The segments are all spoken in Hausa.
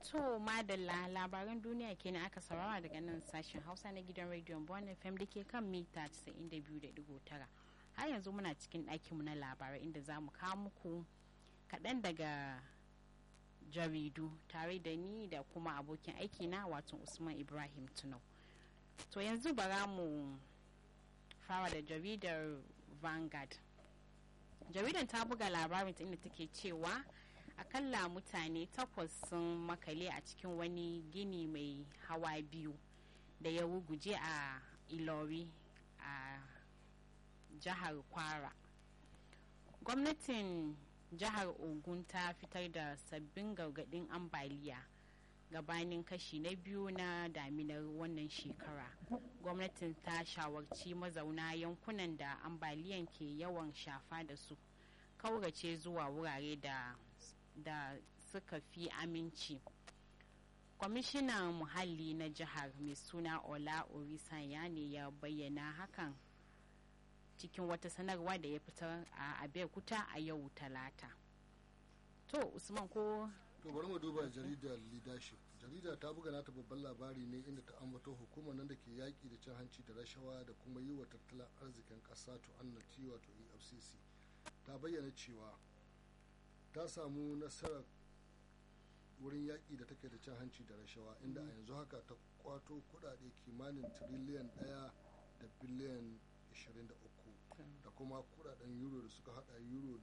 To madalla labaran duniya kenan aka saurara daga nan sashen Hausa na gidan rediyon Bon FM da ke kan mita 92.9. Har yanzu muna cikin ɗakinmu na labarai inda za mu kawo muku kaɗan daga jaridu tare da ni da kuma abokin aiki na wato Usman Ibrahim Tunau. To yanzu bara mu fara da jaridar Vanguard. Jaridar ta buga labarin inda take cewa akalla mutane takwas sun makale a cikin wani gini mai hawa biyu da ya ruguje a ilori a jihar kwara gwamnatin jihar ogun ta fitar da sabbin gargadin ambaliya gabanin kashi na biyu na daminar wannan shekara gwamnatin ta shawarci mazauna yankunan da ambaliyan ke yawan shafa da su kaurace zuwa wurare da da suka fi aminci kwamishinan muhalli na jihar mai suna ola orisanya ne ya bayyana hakan cikin wata sanarwa da ya fitar a abeokuta a yau talata to usman ko to bari mu duba jaridar leadership jarida ta buga nata babban labari ne inda ta ambato hukumar nan da ke yaƙi da cin hanci da rashawa da kuma yi wa tattalin arzikin ƙasa to annati wato efcc ta bayyana cewa ta samu nasarar wurin yaƙi da take da cin hanci da rashawa inda a yanzu haka ta kwato kudade kimanin tiriliyan ɗaya da biliyan 23 da kuma kudaden euro da suka hada euro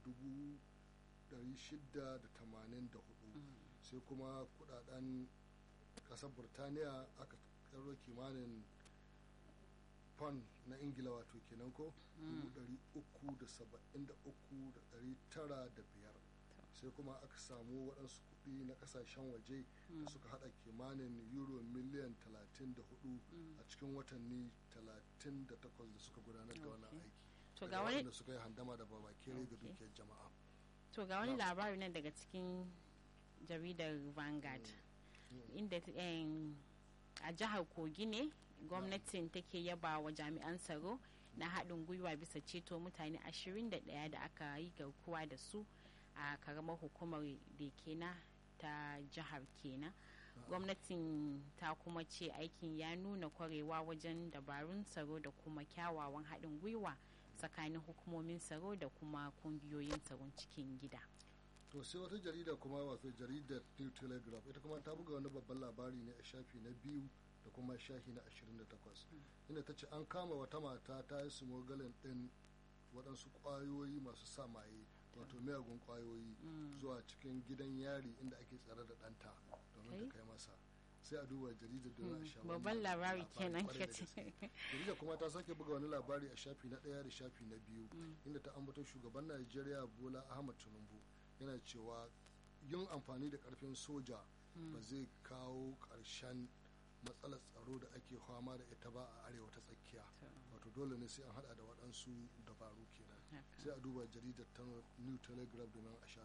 684 sai kuma kudaden ƙasar burtaniya aka karo kimanin pound na ingila wato kenan ko 373,905 sai kuma aka samu waɗansu kuɗi na ƙasashen waje da suka haɗa kimanin euro miliyan 34 a cikin watanni 38 da suka gudanar da wannan aiki to ga wani da suka yi handama da babakere ga dukiyar jama'a to ga wani labari nan daga cikin jaridar vanguard inda a jihar kogi ne gwamnatin take yaba wa jami'an tsaro na haɗin gwiwa bisa ceto mutane 21 da aka yi garkuwa da su a karamar hukumar da kena ta jihar kenan gwamnatin ta kuma ce aikin ya nuna kwarewa wajen dabarun tsaro da kuma kyawawan haɗin gwiwa tsakanin hukumomin tsaro da kuma kungiyoyin tsaron cikin gida to sai wata jarida kuma wato jaridar new telegraph ita kuma ta buga wani babban labari ne a shafi na biyu da kuma shahi na 28 inda ta ce an kama wata mata ta yi smogalin din waɗansu ƙwayoyi masu sa maye wato miyagun ƙwayoyi zuwa cikin gidan yari inda ake tsare da ɗanta domin ta kai masa sai a duba jaridar don a sha babban labari kenan ka ce jarida kuma ta sake buga wani labari a shafi na ɗaya da shafi na biyu inda ta ambato shugaban najeriya bola ahmad tinubu yana cewa yin amfani da karfin soja ba zai kawo ƙarshen matsalar tsaro da ake fama da ita ba a arewa ta tsakiya wato dole ne sai an hada da waɗansu dabaru kenan sai a duba jaridar ta new telegraph domin a sha